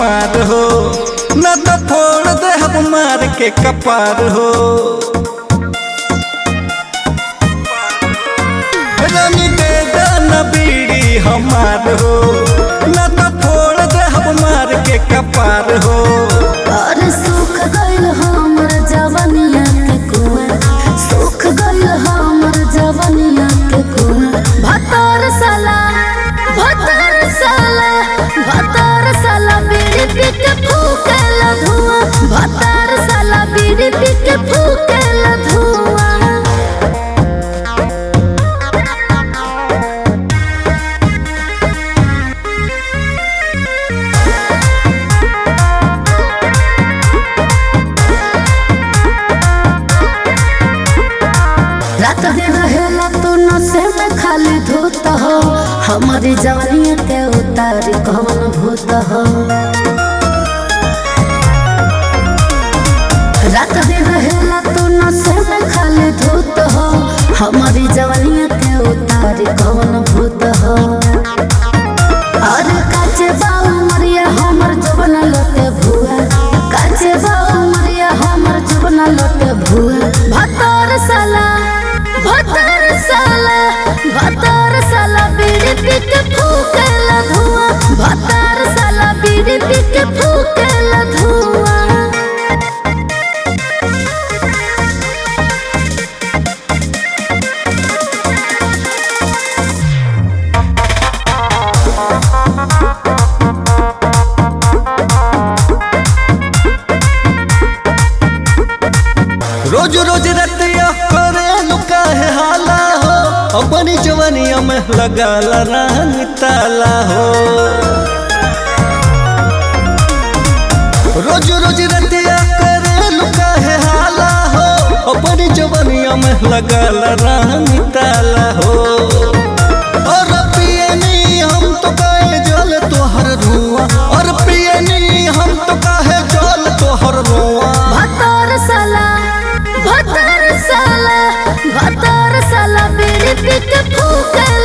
हमार हो न तो फोड़ दे हम मार के कपार हो रानी दे दाना बीड़ी हमार हो न तो फोड़ दे हम मार के कपार हो और सुख गइल हमर जवनिया के कुआं सुख गइल हमर जवनिया के कुआं भतर साला भतर साला भतर साला बीड़ी पी के फूकेला धुआं भतर साला बीड़ी पी के फूकेला धुआं रात दिन रहेला तू नशे में खाली धूत हो हमारी जवानी के उतार कौन भूत हो रात दिन रहेला तू नशे में खाली धूत हो हमारी जवानी के उतार कौन भूत हो अरे काचे बाऊ मरिया हमर जवन लोटे भुआ काचे बाऊ मरिया हमर जवन लोटे भुआ भतर साला भतर साला भतर साला बीड़ी पी के फूकेला धुआं भतर साला बीड़ी पी के फूकेला धुआं रोज रोज रतिया करे लुका है हाला हो अपनी जवानिया में लगा रानी ताला हो रोज रोज रतिया करे लुका है हाला हो अपनी जवानिया में लगा रानी ताला हो और पियनी हम तो कहे जल तोहर धुआं और पियनी हम तो कहे जल तोहर धुआं भतर साला भतर साला भतर साला बीड़ी पी के फूकेला